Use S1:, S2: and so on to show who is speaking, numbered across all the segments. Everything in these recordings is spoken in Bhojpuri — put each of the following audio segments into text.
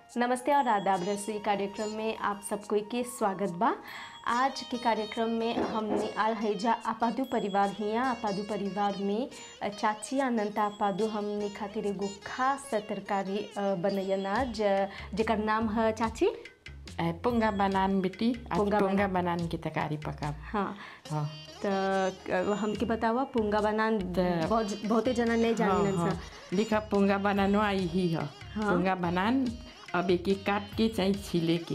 S1: नमस्ते और आदाब रसोई कार्यक्रम में आप सबको के स्वागत बा आज के कार्यक्रम में हमने आल हैजा आपादू परिवार हिया आपादू परिवार में चाची अनंता आपादू हमने खातिर एगो खास तरकारी अ, बनैयन आज जेकर नाम है चाची
S2: ए, पुंगा बनान बेटी आज
S1: पुंगा
S2: पुंगा बनान की तरकारी पका
S1: हाँ
S2: हाँ
S1: तो हमके बतावा पुंगा बनान बहुत बहुते जना नहीं जानी
S2: हाँ, हाँ। लिखा पुंगा बनानो आई ही है
S1: हाँ।
S2: पुंगा बनान अब एक एक काट के चाहे छीले के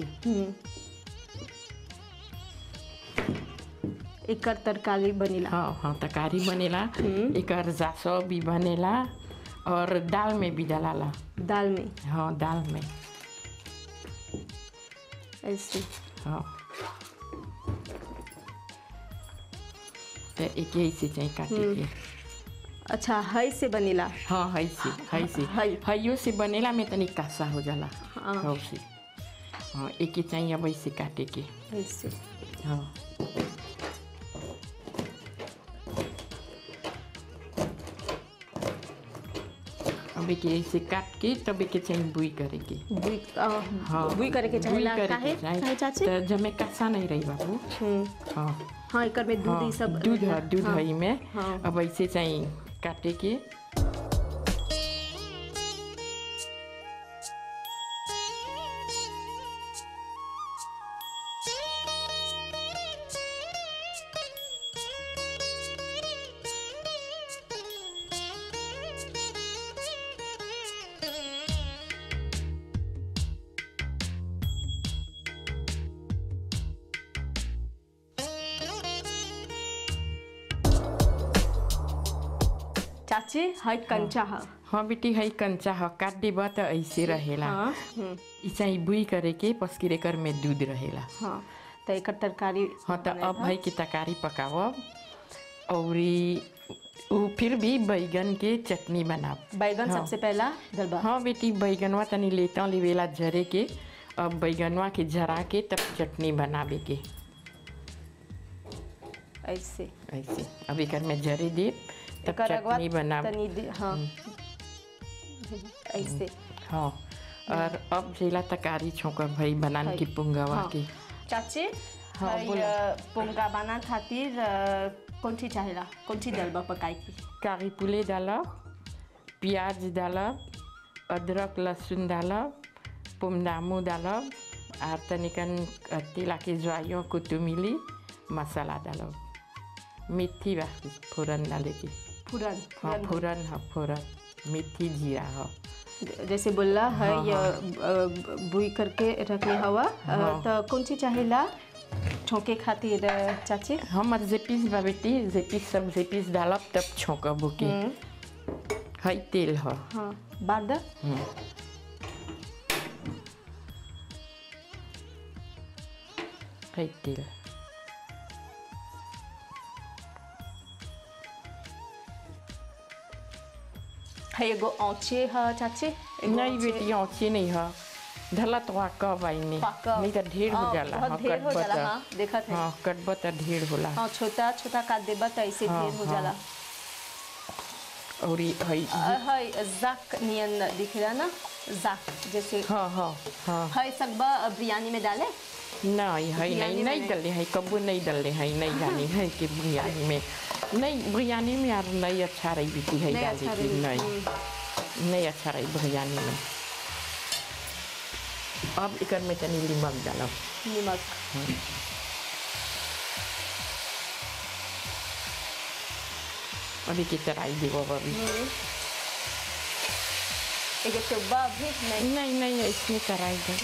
S1: एकर तरकारी बनेला
S2: हाँ हाँ तरकारी बनेला एक जासो भी बनेला और दाल में भी डालाला
S1: दाल में
S2: हाँ दाल में
S1: ऐसे
S2: हाँ तो एक ही से चाहे काटे के
S1: अच्छा है से बनेला
S2: हाँ है से है से
S1: है।
S2: हइयो से बनेला में तनी कासा हो जाला
S1: हाँ।
S2: हौ से हाँ एक ही चाहिए अब ऐसे काटे के
S1: ऐसे
S2: हाँ अब एक ऐसे काट के तब एक चाहिए बुई करे के
S1: बुई अ,
S2: हाँ
S1: बुई करे के
S2: बुई
S1: चाहेला
S2: करे के
S1: काहे
S2: चाही।
S1: काहे चाची
S2: तो जमे कासा नहीं रही बाबू
S1: हम्म,
S2: हाँ
S1: हाँ एकर में दूध
S2: हाँ
S1: ई सब
S2: दूध है दूध
S1: हाँ,
S2: है में
S1: हाँ।
S2: अब ऐसे चाहिए काटे के
S1: चाची है कंचा है
S2: हाँ बेटी है कंचा है काट देबा तो ऐसे रहेला
S1: हाँ हम्म,
S2: ई चाहिए बुई करे के पसकिर एकर में दूध रहेला
S1: हाँ तो एकर तरकारी
S2: हाँ तो अब भाई की तरकारी पकावब और ई- उ फिर भी बैगन के चटनी बनाब
S1: बैगन
S2: हाँ।
S1: सबसे पहला डलबा
S2: हाँ बेटी बैगनवा तनी लेता लेवेला जरे के अब बैगनवा के जरा के तब चटनी बनावे के
S1: ऐसे
S2: ऐसे अब एकर में जरे दे तब
S1: एकर अगवा
S2: चटनी बनाब
S1: तनी दे हाँ ऐसे
S2: हाँ और अब जेला तरकारी छोंकब भाई बनान
S1: है।
S2: की पुंगवा
S1: हाँ।
S2: के
S1: चाची
S2: हाँ,
S1: है,
S2: बोला।
S1: अ, पोंगा बना खातिर अ, कौन ची चाहेला कौन ची डलबा पकाई की
S2: कारी पुले डालब प्याज डालब अदरक लहसुन डालब पुमदामू डालब और तनिकन तिला के ज्वाइयों कुतुमिली मसाला डालब मेथी बा फोरन डाले के
S1: फुरन
S2: हाँ
S1: फुरन
S2: फोरन हाँ फोरन मेथी जीरा हाँ
S1: जैसे बोला है
S2: हाँ,
S1: ये अ, बुई करके रखले हवा अ,
S2: हाँ।
S1: तो कौन ची चाहेला छोंके खातिर अ, चाची
S2: हम जेपीस बा बेटी जेपीस सब जेपीस डालब तब छोंकब के है तेल ह
S1: हाँ बार द
S2: है तेल
S1: है एगो औचे ह चाची एगो
S2: नहीं
S1: औचे-
S2: बेटी औची नहीं है धला तो वहाँ कब आई नहीं
S1: पक्का।
S2: नहीं तो ढेर हो
S1: हाँ,
S2: जाला
S1: बहुत
S2: हाँ,
S1: ढेर हो
S2: कटबा
S1: जाला,
S2: त-
S1: हाँ, देखत है।
S2: हाँ कटबा तो ढेर होला
S1: हाँ छोटा छोटा काट देबा तो ऐसे
S2: हाँ,
S1: ढेर हो
S2: हाँ।
S1: जाला
S2: और ये है
S1: अ, है जाक नियन दिख रहा ना जाक जैसे
S2: हाँ हाँ हाँ
S1: है सकबा बिरयानी में डाले
S2: नहीं है
S1: बिरयानी
S2: नहीं
S1: में
S2: नहीं
S1: नहीं।
S2: डले है कबू नहीं डले है नहीं जानी है कि बिरयानी में नहीं बिरयानी में यार नहीं अच्छा रही बेटी है
S1: नहीं
S2: डाली
S1: अच्छा
S2: की
S1: रही,
S2: नहीं नहीं अच्छा रही बिरयानी में अब इकर में तनी नमक डालब
S1: नमक
S2: अभी की तराई देव अभी
S1: एक चुब्बा भी नहीं
S2: नहीं नहीं इसमें तराई दे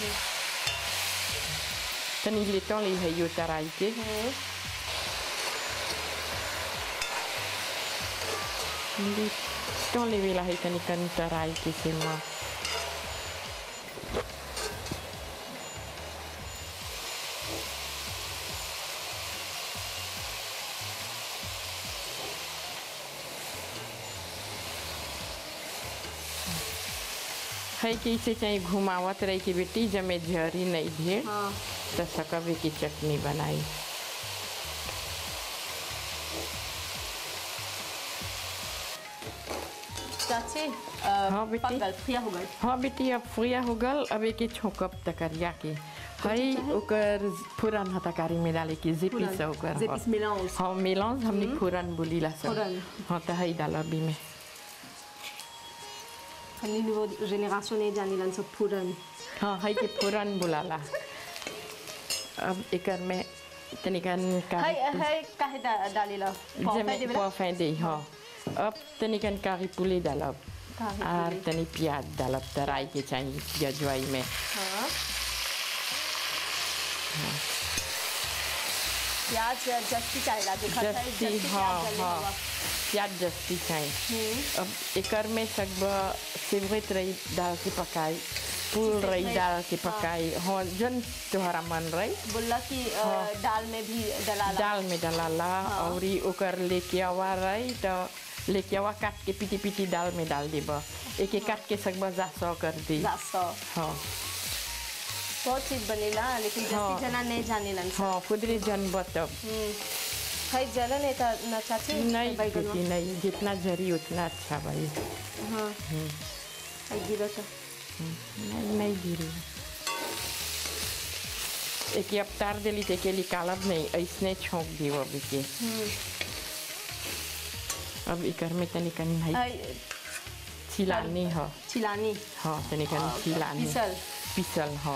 S2: तनी लेता ले है यो तराई के लेता ले वेला है तनी कन तराई के से माँ है कि इसे चाहे घुमावत रही कि बेटी जमे झरी नहीं ढेर
S1: हाँ
S2: तो सकबे की चटनी बनाई
S1: चाची
S2: हाँ, बेटी।
S1: पक गल फ्रिया हो गल
S2: हाँ बेटी अब फ्रिया हो गल अब एक छोकब तकरिया के हई ओकर फुरन ह तरकारी में डाले के जिपी से ओकर
S1: जे
S2: ह।
S1: पिस mélange
S2: हाँ मेलांज हमने फुरन बोली ला सब
S1: फुरन।
S2: हाँ तो हई डाल अभी में
S1: हमनी nouveau génération ने जानिलन सब फूरन
S2: हाँ हई के फुरन बुलाला अब एकर में तनिकन
S1: हाय
S2: कारी
S1: हाय काहे डा- डालेला
S2: जेमे
S1: देवेला
S2: पफे दे हाँ अब तनिकन कारी पुली डालब
S1: कारी
S2: और
S1: पुली।
S2: तनी प्याज डालब तराई के चाहिए गजवाई में
S1: हाँ प्याज जस्ती चाहेला देखा था
S2: जस्ती
S1: जस्ती
S2: हाँ
S1: प्याज डाले
S2: हाँ
S1: हुआ
S2: प्याज जस्ती चाहिए अब एकर में सकबा सिवरेट रही डाल के पकाई फूल रही
S1: में-
S2: डाल के पकाई हाँ जन तोहरा मन रही
S1: बोला कि अ, दाल में भी डलाला
S2: दाल में डालाला और ई ओकर लेके आवा रही तो लेके आवा काट के पीटी पीटी दाल में डाल देब एक एक काट के सकबा जा सौ कर दी
S1: जासो
S2: हाँ
S1: बहुत चीज बनेला लेकिन जस्ती
S2: हाँ।
S1: जना नहीं जानेलन सब
S2: हाँ खुदरे जन बतब
S1: हाय जलन है त न चाची
S2: नहीं
S1: बैगनवा।
S2: बेटी नहीं जितना जरी उतना अच्छा भाई
S1: हाँ हाय गिरो तो
S2: नहीं नहीं गिरी एक अब तार दिली ते के निकालब नहीं ऐसने छोंक दी अभी के अब इकर में तनिकन भाई
S1: हाय
S2: छिलानी हो
S1: चिलानी
S2: हाँ तनिकन छिलानी
S1: पिसल
S2: पिसल हो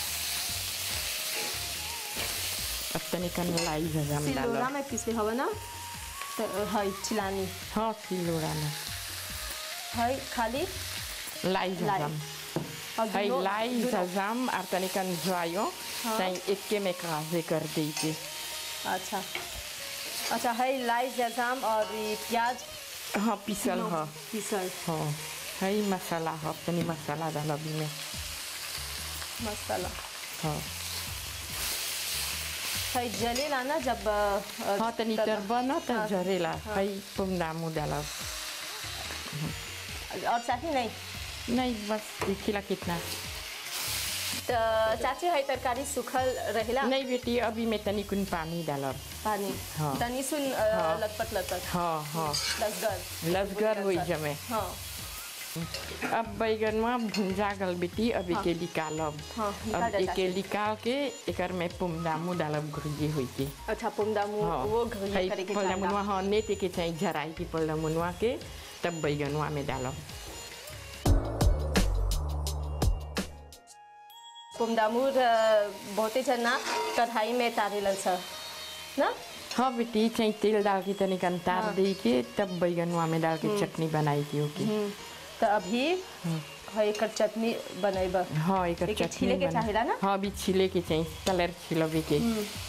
S2: अब तनिकन लाई जजम
S1: सिलोरा
S2: डालो
S1: में पिसे हवा ना तो हाय चिलानी
S2: हाँ सिलोरा में
S1: हाय खाली
S2: लाई
S1: लाई।
S2: जजम
S1: और
S2: है
S1: दोनों-
S2: लाई
S1: दोनों-
S2: जजम और तनिकन ज्वायो ताई इक्के में काजे कर दी के
S1: अच्छा अच्छा है लाई जजाम और ये प्याज
S2: हाँ पिसल हो
S1: पिसल
S2: हाँ है मसाला हो तनी मसाला डाल अभी में
S1: मसाला
S2: हाँ
S1: है जलेला ना जब अ,
S2: हाँ तनी
S1: तब-
S2: तरबा न त
S1: हाँ,
S2: झरेला है पुमदामू डालब
S1: और चाची नहीं
S2: नहीं बस देखिला कितना
S1: तो चाची है तरकारी सुखल रहेला
S2: नहीं बेटी अभी मैं तनी कुन पानी डालब
S1: पानी
S2: हाँ।
S1: तनी सुन अ,
S2: हाँ।
S1: लटपट लटपट
S2: हाँ हाँ
S1: लसगर
S2: लसगर हुई जमे
S1: हाँ
S2: अब बैगनवा भुंजा गल बेटी अब एके निकालब
S1: हाँ, निकाल
S2: अब
S1: दे
S2: एके
S1: चाची।
S2: निकाल के एकर में पुमदामू डालब घुरिए हुई के
S1: अच्छा पुमदामू
S2: हाँ
S1: वो घरिया
S2: है
S1: करे के
S2: पल्लामुनवा
S1: चाहिए
S2: हाँ नेते के चाहिए झराई की पल्लामुनवा के तब बैगनवा में डालब
S1: पुमदामू अ, बहुते जना कढ़ाई में तारेलन सर ना
S2: हाँ बेटी चाहिए तेल डाल के तनिक अंतार
S1: हाँ।
S2: दे के तब बैगनवा में डाल के चटनी बनाई की ओके
S1: हम्म, तो अभी है एकर चटनी बनेब
S2: हाँ एक
S1: एके
S2: चटनी
S1: छीले के
S2: बना-
S1: चाहेला ना?
S2: हाँ अभी छीले के चाहिए कलर छिलबे के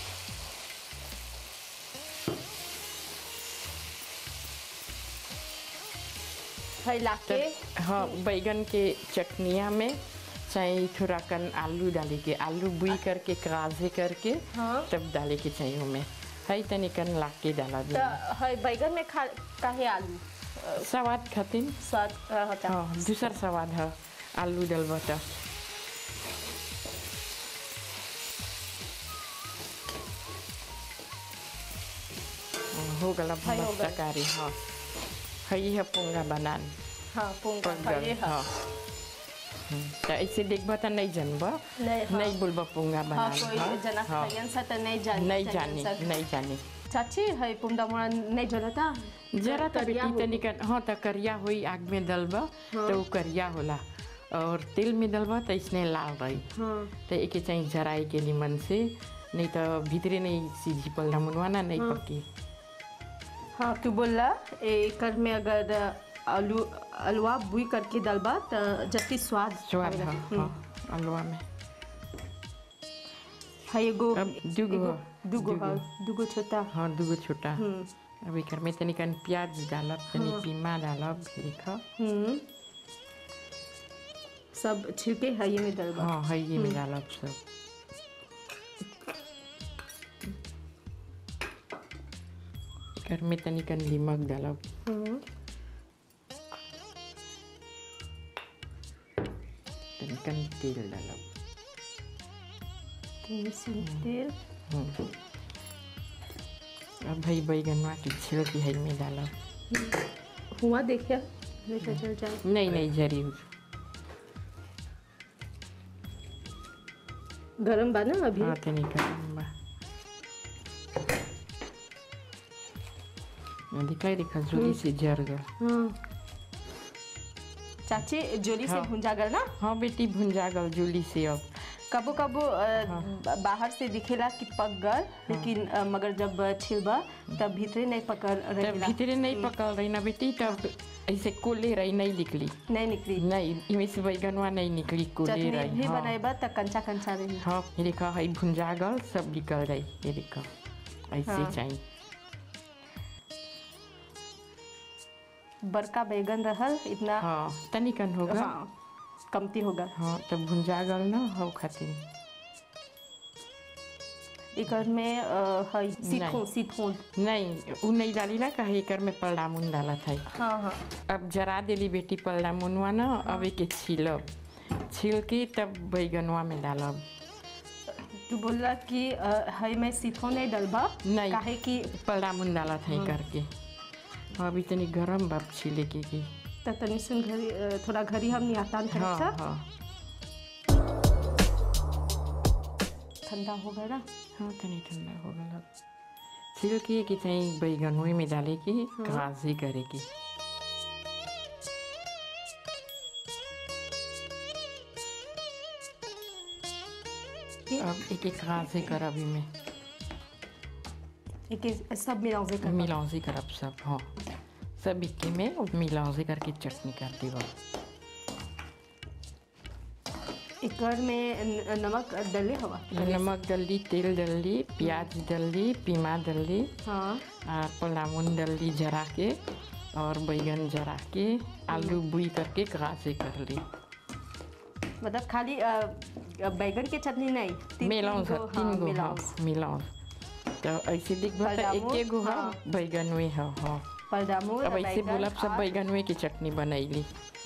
S1: है लाके
S2: तब हाँ बैगन के चटनिया में चाहिए थोड़ा कन आलू डाले के आलू बुई करके काजे करके
S1: हाँ।
S2: तब डाले के चाहिए उमें है तनिकन ला के डाला
S1: तो
S2: दे
S1: है बैगन में खा काहे आलू
S2: स्वाद खातिर
S1: स्वाद अ, होता
S2: हाँ दूसर स्वाद है आलू डलबा तो हाँ, हो गला
S1: हाय, हो
S2: भमक
S1: गल।
S2: तरकारी हाँ है है पोंगा बनान
S1: हाँ पुंगा
S2: पक गल
S1: है
S2: हाँ हम्म, तो ऐसे देखबा तो नहीं जानबा
S1: नहीं हाँ
S2: नहीं बोलबा पोंगा
S1: हाँ
S2: बनान
S1: कोई जना
S2: हाँ
S1: खायन सा तो नहीं जानी
S2: नहीं
S1: चाहिए
S2: जानी
S1: सब।
S2: नहीं जानी
S1: चाची है पुमदामुड़ा नहीं जलता
S2: जरा तो
S1: करिया
S2: बेटी
S1: हो-
S2: तनिक हाँ तो करिया हुई आग में डलबा तो वो करिया होला और तेल में डलबा तो इसने लाल रही
S1: हाँ
S2: तो एक चाहिए जराई के निमन से नहीं तो भीतरे नहीं सीधी पलना मुनवाना नहीं पकी
S1: हाँ तू बोला एकर में अगर आलू अलवा बुई करके डलबा तो जति स्वाद
S2: स्वाद
S1: आवेला।
S2: हाँ
S1: हम्म।
S2: हाँ अलवा में
S1: है एगो
S2: अब दुगो
S1: एगो- दुगो
S2: दुगो।
S1: हाँ दुगो छोटा
S2: हाँ दूगो छोटा
S1: हम्म
S2: अब एक में तनिकन प्याज डालब तनी पीमा डालब लिख
S1: हम्म सब छिलके है ये में डलबा
S2: हाँ है ये में डालब सब घर में तनिकन नीमक डालब
S1: हम्म
S2: तनिकन तेल डालब
S1: तनी सुन तेल
S2: हम्म। अब भाई बैगनवा की छिलकी है में डालब
S1: हुआ देखिए नहीं तो जल जाए
S2: नहीं नहीं जरी हो
S1: गरम बा ना अभी
S2: हाँ तनी गरम बा दिखाई दिखा जोरी से जर गल
S1: हाँ चाची जोली से
S2: हाँ।
S1: भुंजा गल ना
S2: हाँ बेटी भुंजा गल जूली से अब
S1: कबो कबो अ, बाहर से दिखेला कि पक गल लेकिन अ, मगर जब छिलबा तब भीतरे नहीं पकड़
S2: तब
S1: रहेला
S2: भीतरे नहीं पकड़ रही ना बेटी तब ऐसे कोले रही नहीं निकली
S1: नहीं निकली
S2: नहीं इमें से बैगनवा नहीं निकली कोले
S1: चटनी
S2: रही
S1: भी
S2: हाँ
S1: बनाएबा त कंचा कंचा रही
S2: हाँ ये देखा है भुंजा गल सब निकल रही ये देखा ऐसे
S1: हाँ।
S2: चाहिए
S1: बड़का बैगन रहल इतना
S2: हाँ तनिकन होगा
S1: हाँ कमती होगा
S2: हाँ तब भुंजा गल ना हो खातिर
S1: एकर में अ, है सीथों
S2: नहीं।
S1: सीथों
S2: नहीं उ नहीं डाली ना कहे एकर में पल्लामुन डाला था
S1: हाँ हाँ
S2: अब जरा देली बेटी पल्लामुनवा ना अब एके छीलब छील के तब बैगनवा में डालब
S1: तू बोला कि अ, है मैं सीथों नहीं डलबा
S2: नहीं
S1: काहे कि
S2: पल्लामुन डाला था करके अभी तनी गरम बाप छीले के की
S1: त तनी सुन घरी अ, थोड़ा घरी हम नियातान
S2: हाँ
S1: था
S2: हाँ
S1: ठंडा हो गया ना
S2: हाँ तनी ठंडा हो गया छील के कि चाहिँ बैगनवे में डाले की घासी करे की अब एक एक घासी कर अभी में
S1: एक एक सब मिलाओ कर
S2: मिलाउजी करब सब हाँ सब इक्की में और मिलाउजी करके चटनी कर देब
S1: एकर में न- नमक डले हवा
S2: नमक डली तेल डली प्याज डली पीमा डली
S1: हाँ
S2: और पलामुन डली जरा के और बैगन जरा के आलू बुई करके घासे कर ली
S1: मतलब खाली अ, अ, बैगन के चटनी नहीं तीन-
S2: मिलाऊँ
S1: तीन गो,
S2: तीन
S1: हाँ,
S2: गो हाँ
S1: मिलाऊँ।
S2: मिलाऊँ तो ऐसे दिखबा तो
S1: पलामू,
S2: एके गो हाँ
S1: हाँ।
S2: बैगन में हाँ हाँ
S1: परदामूल
S2: अब ऐसे
S1: बैगन
S2: बोलब सब
S1: और-
S2: बैगन में की चटनी बनैली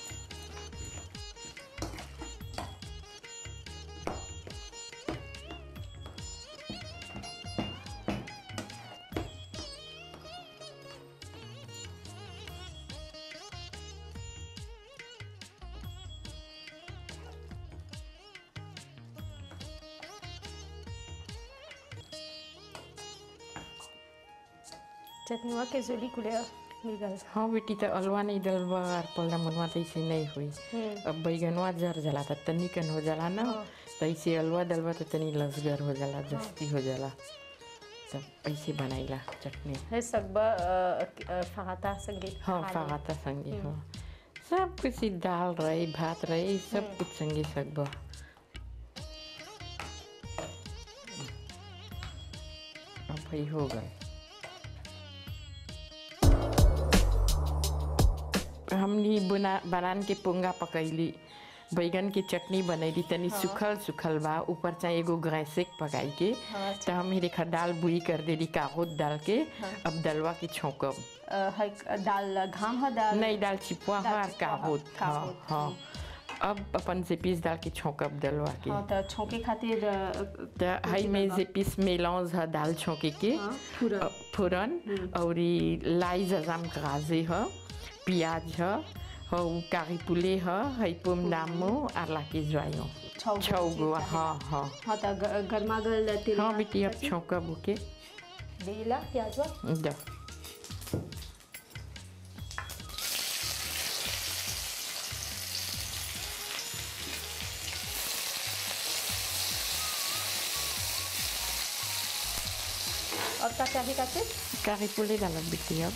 S1: चटनी के जोली कुले मिल गल
S2: हाँ बेटी तो अलवा नहीं डलबा और पल्ला मनवा तो ऐसे नहीं हुई
S1: हम्म,
S2: अब बैगनवा जर जाला त तनी कन हो जाला ना
S1: हाँ।
S2: तो ऐसे अलवा डलवा तो तनी लसगर हो जाला जस्ती हो जाला तब ऐसे बनाइला चटनी
S1: है सगबा अ, अ, फगाता संगे
S2: हाँ
S1: खा ले।
S2: फागाता संगे हाँ सब कुछ ही दाल रही भात रही सब कुछ संगे सकबा अब भाई हो गए हमनी बुना बनान के पोंगा पकैली बैगन के चटनी बनैली तनी सुखल सुखल बा ऊपर चाहे एगो गैसेक पकाई के
S1: हाँ,
S2: तो हम रेखा दाल बुई कर देली कागोद डाल के अब दलवा के छौंकब
S1: अ, है दाल घाम है दाल
S2: नहीं दाल चिपुआ
S1: दाल
S2: हाँ
S1: चिपुआ,
S2: कागोद
S1: हाँ,
S2: हाँ
S1: कागोद,
S2: हाँ अब अपन से पीस डाल के छौंकब दलवा के
S1: हाँ तो छौके खातिर अ,
S2: तो हई में से पीस मेलौज है दाल छौंके के
S1: हाँ, फूरन।
S2: अ, फूरन और ई लाई जजाम गाजे है प्याज है हौ कारी पुले है हई पुम दामो आर लाके ज्वायो
S1: छौ गो
S2: छौ गो
S1: चीज
S2: हाँ हाँ
S1: हाँ तो ग- गरमा गल तेल
S2: हाँ बेटी अब छौंकब ओके
S1: देला प्याजवा
S2: द
S1: और का चाहे काचे
S2: कारी पुले डालब बेटी अब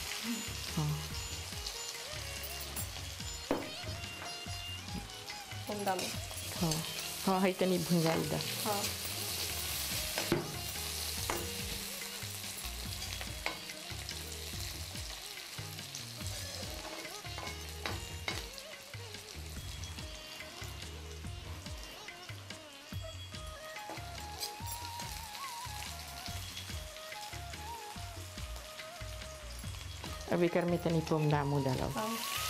S1: कुंडा में
S2: हाँ हाँ हई तनी भुंजाई दा
S1: हाँ
S2: अब एकर में तनी पुम दामो डालब
S1: हाँ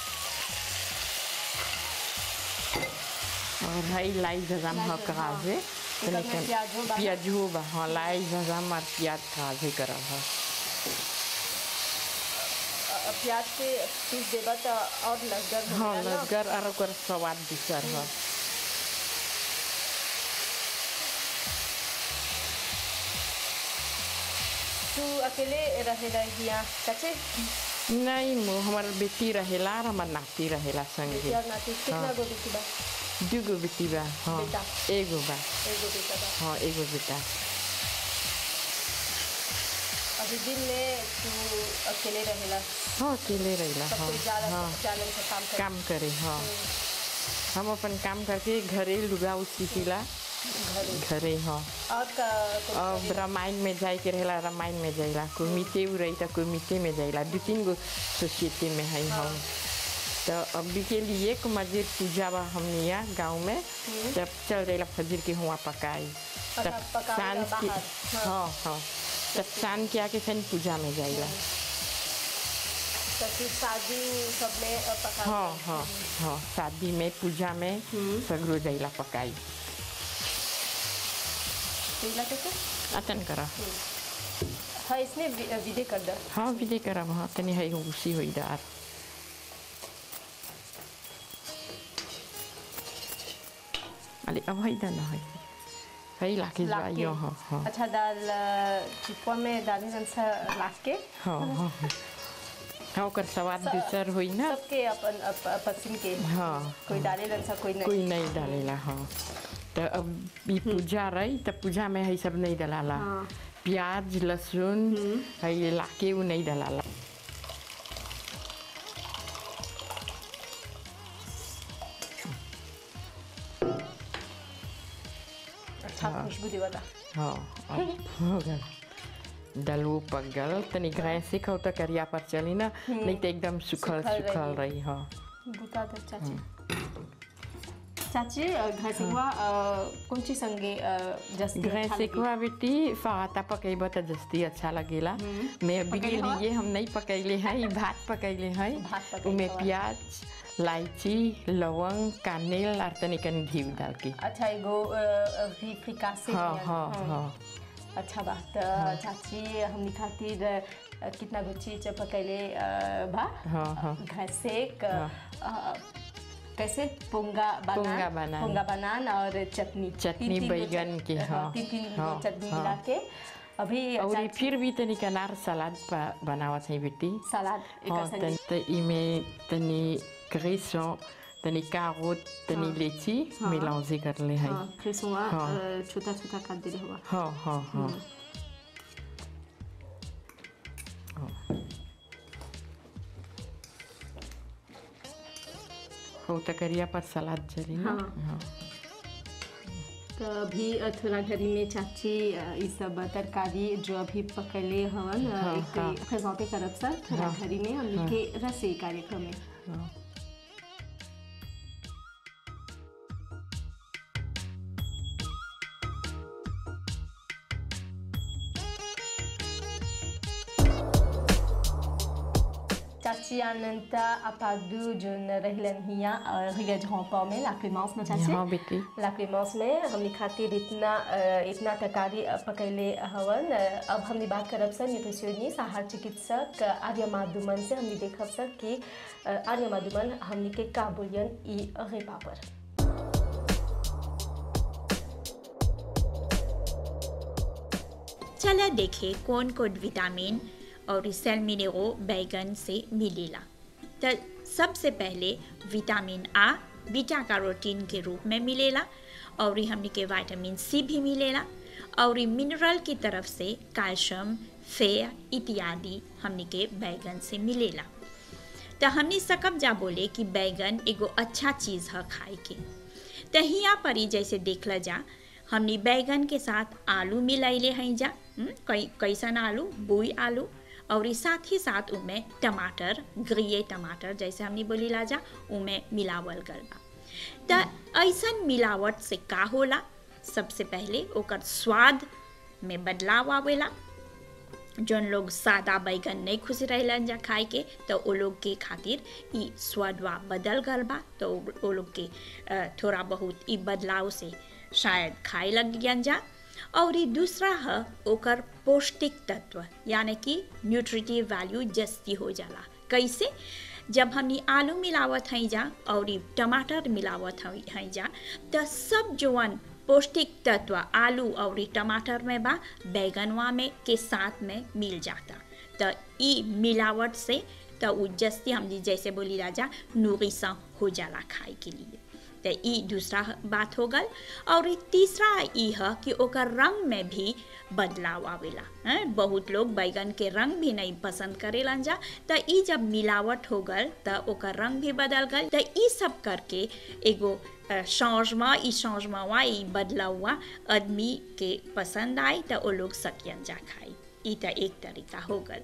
S2: और हई लाई जजाम
S1: लाई
S2: ह
S1: जजाम,
S2: काजे
S1: एकर में
S2: तनी
S1: प्याजो बा।
S2: प्याजो बा हाँ लाई जजाम और प्याज काजे करब है
S1: अ, प्याज के पीस देबा त और लसगर हो
S2: हाँ
S1: जाला ना।
S2: लसगर और ओकर स्वाद दूसर है
S1: तू अकेले रहेला हिया चाचे
S2: नहीं मु हमार बेटी रहेला और हमार नाती रहेला संगे
S1: बेटिया नाती कितना
S2: हाँ।
S1: गो बेटी बा
S2: दुगो बेटी बा हाँ
S1: बेटा।
S2: एगो बा
S1: एगो बेटा बा
S2: हाँ एगो बेटा
S1: अभी दिन में तू अकेले रहेला
S2: हाँ अकेले रहेला
S1: सब
S2: हाँ
S1: कोई जाला
S2: हाँ
S1: जालन से काम कर
S2: काम करे हाँ हम अपन काम करके घरे लुगा सीखिला
S1: घरे
S2: घरे हाँ
S1: और का कोई
S2: अब रामायण में जाए के रहेला रामायण में जाइला कोई मीते उ रही तो कोई मीते में जाइला दू तीन गो सोसाइटी में है हम तो अभी के लिए को मस्जिद पूजा बा हमने यहाँ गाँव में तब चल जाइला फजर के हुआ पकाई तब
S1: अच्छा, पकावेला
S2: शाम के
S1: बाहर, हाँ।
S2: हाँ हाँ तब शाम के आके फिर पूजा में जाइला
S1: तो फिर शादी सब में अ, पका
S2: हाँ हाँ हाँ शादी में पूजा में सगरो जाइला पकाई
S1: पीला कैसे
S2: अतन करा
S1: हाँ इसमें वि- विदे कर दो
S2: हाँ विदे करब हाँ तनी है उसी हुई दार अरे अब है ना है है लाके
S1: लाके
S2: जाइयो हाँ हाँ
S1: अच्छा दाल अ, चिपुआ में डाली जन सा लाख के
S2: हाँ हाँ हाँ ओकर स्वाद दूसर हुई ना
S1: सबके अपन अप, अप- पसंद के
S2: हाँ
S1: कोई डाले जन सा कोई नहीं
S2: कोई नहीं डालेला हाँ तो अब ई पूजा रही तो पूजा में है सब नहीं डलाला
S1: हाँ।
S2: प्याज लहसुन है लाके वो नहीं डलाला
S1: अच्छा खुशबू देवता
S2: हाँ अब हो गया दलवो पक गल तनी गैस से खाओ तो करिया पर चली ना नहीं तो एकदम सुखल
S1: सुखल
S2: सुखल
S1: रही।
S2: रही हाँ
S1: बुता दो चाची चाची अ, घर से हुआ अ, कौन ची संगे अ, जस्ती
S2: गैस
S1: अच्छा
S2: से
S1: लगी?
S2: कुआ बेटी फाता पकेब तो जस्ती अच्छा लगेला मैं अभी के
S1: पकैले हवा?
S2: लिए हम नहीं पकैले हैं ई भात पकैले हैं
S1: भात पकैले
S2: उमें
S1: हवा।
S2: प्याज इलायची लवंग कानेल और तनी कन घी डाल के
S1: अच्छा एगो अ, अ, भी फ्रिकासे
S2: हाँ
S1: नियन।
S2: हाँ
S1: हाँ।
S2: हाँ
S1: अच्छा बात चाची हमनी खातिर अ, कितना गो चीज पकैले अ, बा
S2: हाँ हाँ
S1: घर से क- अ, कैसे पोंगा बनान
S2: पोंगा बनान।
S1: पोंगा बनान और चटनी
S2: चटनी
S1: तीन-तीन गो
S2: बैगन
S1: चट-
S2: के,
S1: हाँ,
S2: हाँ,
S1: तीन तीन
S2: हाँ,
S1: गो चटनी
S2: हाँ।
S1: मिला के अभी
S2: और ई
S1: चाची
S2: फिर भी तनी कनार सलाद पा- बनावत है बेटी
S1: सलाद
S2: हाँ
S1: एकर संगे
S2: तन त इमे तनी क्रेसों तनी कारोट तनी लेची
S1: हाँ।
S2: मेलांजे कर ले है
S1: हाँ फिर सुआ
S2: हाँ।
S1: छोटा छोटा काट दे हुआ
S2: हाँ हाँ हाँ हो त करिया पर सलाद चली ना
S1: हाँ।
S2: हाँ
S1: तो अभी अ, थोड़ा घरी में चाची अ, ई सब तरकारी जो अभी पकड़ले हवन अ,
S2: हाँ,
S1: एक
S2: हाँ।
S1: प्रेजेंटे करब सर थोड़ा
S2: हाँ।
S1: घरी में हमनी के रसे कार्यक्रम में
S2: हाँ
S1: चाची अनंता अपादू जोन रहलन हिया रिगज होंपा में ला क्लेमेंस में चाची
S2: हाँ बेटी
S1: ला क्लेमेंस में हमनी खातिर इतना अ, इतना तरकारी अ, पकैले हवन अ, अब हमनी बात करब सर न्यूट्रिशनिस्ट आहार चिकित्सक अ, आर्य माधुमन से हमनी देखब सर कि अ, आर्य माधुमन हमनी के का बोलियन ई रेपा पर
S3: चला देखे कौन कौन विटामिन और सेल मिनरो बैगन से मिलेला तो सबसे पहले विटामिन आ बीटा कैरोटीन के रूप में मिलेला और ई हमनी के विटामिन सी भी मिलेला और ई मिनरल की तरफ से कैल्शियम फेयर इत्यादि हमनी के बैगन से मिलेला तो हमनी सकब जा बोले कि बैगन एगो अच्छा चीज़ है खाए के तो हियाँ पर ही जैसे देखला जा हमनी बैगन के साथ आलू मिलैले हैं जा हम्म, कई कैसन आलू बुई आलू और ई साथ ही साथ उमें टमाटर ग्रिए टमाटर जैसे हमनी बोली ला जा उमें मिलावल गल बा त ऐसन मिलावट से का होला सबसे पहले ओकर स्वाद में बदलाव आवेला जौन लोग सादा बैगन नहीं खुश रहलन जा खाए के तो वो लोग के खातिर ई स्वादवा बदल गल बा तो वो लोग के अ, थोड़ा बहुत ई बदलाव से शायद खाए लग गयन जा और ई दूसरा है ओकर पौष्टिक तत्व यानी कि न्यूट्रिटिव वैल्यू जस्ती हो जाला कैसे जब हमनी आलू मिलावत हई जा और ई टमाटर मिलावत हई हई जा त सब जवन पौष्टिक तत्व आलू और ई टमाटर में बा बैगनवा में के साथ में मिल जाता त ई मिलावट से त उ जस्ती हमनी जैसे बोली राजा नूरिसा हो जाला खाए के लिए तो ई दूसरा बात हो गल और ई तीसरा ई है कि ओकर रंग में भी बदलाव आवेला हैं बहुत लोग बैगन के रंग भी नहीं पसंद करेलन जा तो ई जब मिलावट हो गल तो ओकर रंग भी बदल गल तो ई सब करके एगो चेंजमा ई चेंजमा ई बदलावा आदमी के पसंद आई तो वो लोग सकियन जा खाई ई तो एक तरीका हो गल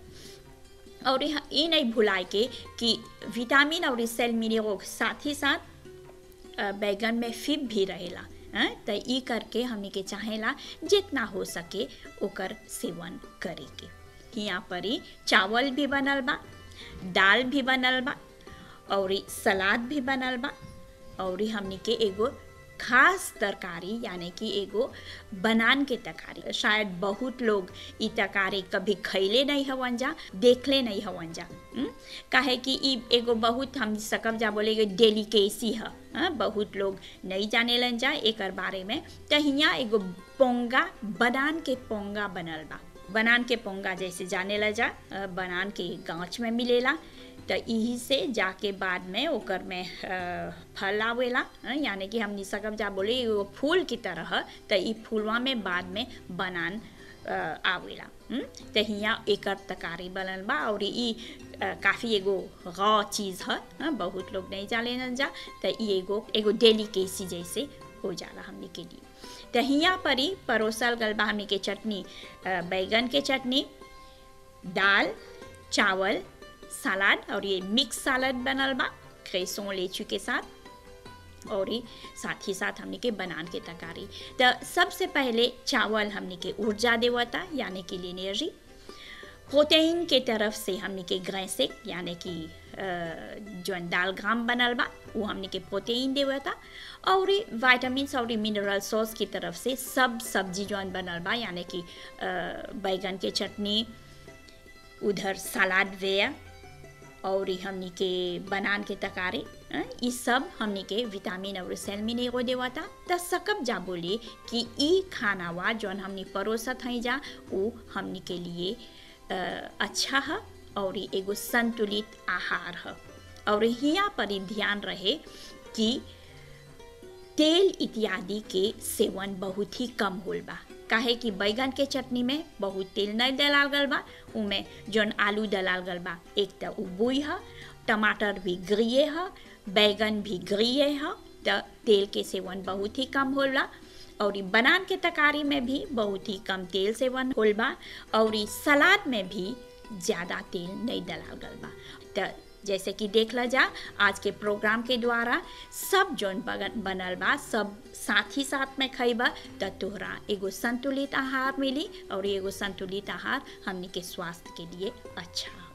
S3: और यहाँ ये नहीं भुलाए के कि विटामिन और सेल मिनरल साथ ही साथ अ, बैगन में फिब भी रहेला हैं तो ई करके हमने के चाहेला जितना हो सके ओकर सेवन करे के यहाँ पर ही चावल भी बनल बा दाल भी बनल बा और ई सलाद भी बनल बा और ई हमने के एगो खास तरकारी यानी कि एगो बनान के तरकारी शायद बहुत लोग ई तरकारी कभी खैले नहीं हवन जा देखले नहीं हवन जा हम्म? काहे कि ई एगो बहुत हम सकब जा बोले एगो डेलिकेसी है हाँ, बहुत लोग नहीं जाने लन जा एकर बारे में तो हियाँ एगो पोंगा बनान के पोंगा बनल बा बनान के पोंगा जैसे जाने ला जा अ, बनान के गाँच में मिलेला तो यही से जाके बाद में ओकर में अ, फल आवेला अ, यानी कि हमनी सकब जा बोले एगो फूल की तरह तो ई फूलवा में बाद में बनान अ, आवेला हम्म? तो हियाँ एकर तकारी बनल बा और ई अ, काफ़ी एगो रॉ चीज़ है हाँ, बहुत लोग नहीं जाने न जा तो ई एगो एगो डेलिकेसी जैसे हो जाला हमनी के लिए तो हियाँ पर ही परोसल गल बा हमनी के चटनी अ, बैगन के चटनी दाल चावल सलाद और ये मिक्स सलाद बनल बा क्रेसों लेचू के साथ और ये साथ ही साथ हमने के बनान के तरकारी तो सबसे पहले चावल हमने के ऊर्जा देवता यानी कि एनर्जी प्रोटीन के तरफ से हमने के ग्रैसिक यानी कि अ, जौन दाल ग्राम बनल बा वो हमने के प्रोटीन देवता और वाइटामिन और मिनरल सॉस की तरफ से सब सब्जी जौन बनल बा यानी कि अ, बैगन के चटनी उधर सलाद वेयर और ई हमनी के बनान के तकारी अ, ई सब हमनी के विटामिन और सेल मिनेरो देवता त सकब जा बोले कि ई खानावा जौन हमनी परोसत हई जा वो हमनी के लिए अ, अच्छा है और ई एगो संतुलित आहार है और हियाँ पर ई ध्यान रहे कि तेल इत्यादि के सेवन बहुत ही कम होल बा काहे कि बैगन के चटनी में बहुत तेल नहीं डलाल गल बा उमें जौन आलू डलाल गल बा एक तो उबुई है टमाटर भी ग्रिए है बैगन भी ग्रिए है तो तेल के सेवन बहुत ही कम होल बा और ई बनान के तरकारी में भी बहुत ही कम तेल सेवन होल बा और ई सलाद में भी ज़्यादा तेल नहीं डलाल गल बा तो जैसे कि देख ला जा आज के प्रोग्राम के द्वारा सब जौन बगन बनल बा सब साथ ही साथ में खइबा त तोहरा एगो संतुलित आहार मिली और एगो संतुलित आहार हमनी के स्वास्थ्य के लिए अच्छा है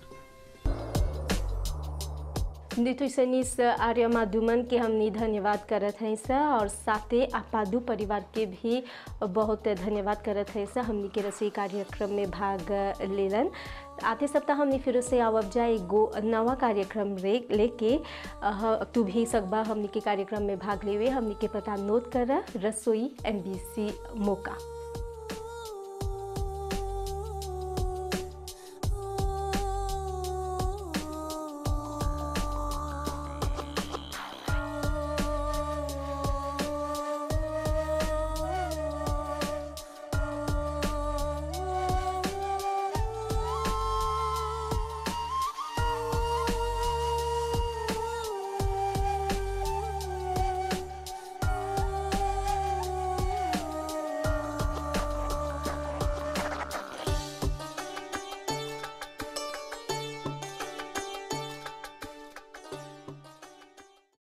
S1: न्यूट्रिशनिस्ट आर्य माधुमन के हमनी धन्यवाद करत हैं सर और साथे आपादू परिवार के भी बहुत धन्यवाद करत हैं सर हमनी के रसोई कार्यक्रम में भाग लेलन आते सप्ताह हमनी फिर से आवब जाए एगो नवा कार्यक्रम रे लेके अह, तू भी सकबा हमनी के कार्यक्रम में भाग लेवे हमनी के पता नोट कर रसोई एम मोका